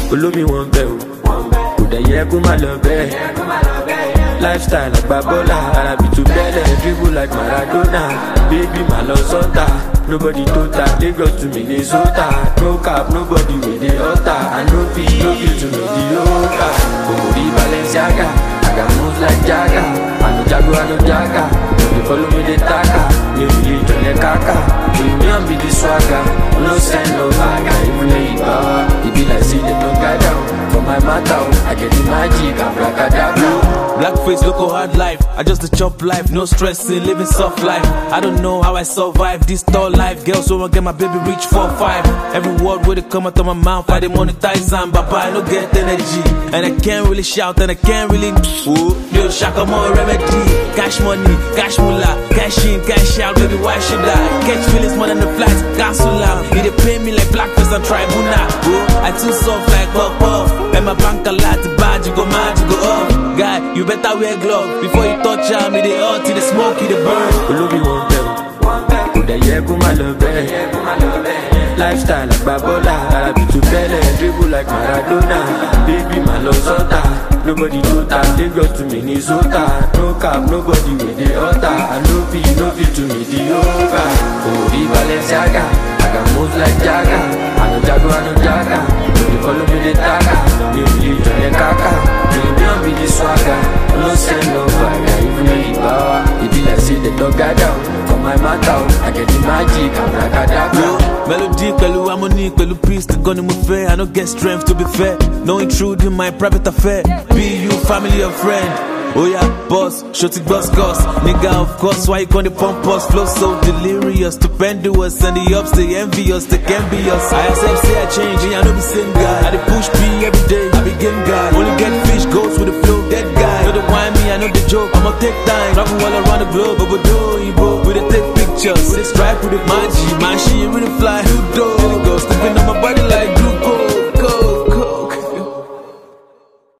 olómi wọn bẹ o kò dẹ̀ yẹ kó má lọ bẹ́ẹ̀ lifestyle àgbà bọ́là arabi tó bẹ́lẹ̀ dribble like maradona baby má lọ sọ́tà nobody tó ta lagos to minnesota no cap nobody wey dey hotter i no fit no fit to mediocre omori balenciaga i got moves like jaga i no jago i no jaga no dey follow me dey taka mi ò lè jọlẹ kaka premium be the swagger no send no baga even though you power e be like say dem no guide am for my matter o i get the magic abracadabra. Blackface, local hard life. I just a chop life, no stressing, living soft life. I don't know how I survive this tall life. Girls wanna get my baby reach four five. Every word would come out of my mouth, I dey monetize and Baba I no get energy, and I can't really shout and I can't really. Ooh, yo, shaka more remedy. Cash money, cash moolah, cash in, cash out, baby. Why should I catch feelings more than the flights? Gas so loud, it dey pay me like blackface and tribunal. Ooh, I too soft like puff puff, and my bank a lot to bad, you go mad, you go up. Guy, you better wear glove before you touch am. Me dey hot, the smoke, it dey burn. olómi wọn bẹ o kò dẹ̀ yẹ kó má lọ bẹ́ẹ̀ lifestyle àgbà bọ́là arabi tó bẹ́lẹ̀ dribble like maradona baby má lọ sọ́tà nobody tó ta lagos to minnesota no cap nobody wey dey hotter i no fit no fit to mediocre omori balenciaga i got moves like jaga i no jago i no jaga no dey follow me dey taka mi ò lè jọlẹ kaka premium be the swagger no send no fire even though you power e be like say dem don guide am for my matter o i get the magic abracadabra. Melody pẹ̀lú harmony pẹ̀lú peace nìkan ni mo fẹ́. I no get strength to be fair. No intrude in my private affair. Be you family or friend. Oh yeah, boss, shorty boss cause Nigga, of course, why you gonna pump us? Flow so delirious, stupendous And the ups, they envious, they can be us I accept, say I change, and I know the same guy I dey push P every day, I be game guy Only get fish, goes with the flow, dead guy Know the wine me, I know the joke, I'ma take time Travel all around the globe, but we do, bro We dey take pictures, we dey stripe with the magic Man, she really fly, you do Go, stepping on my body like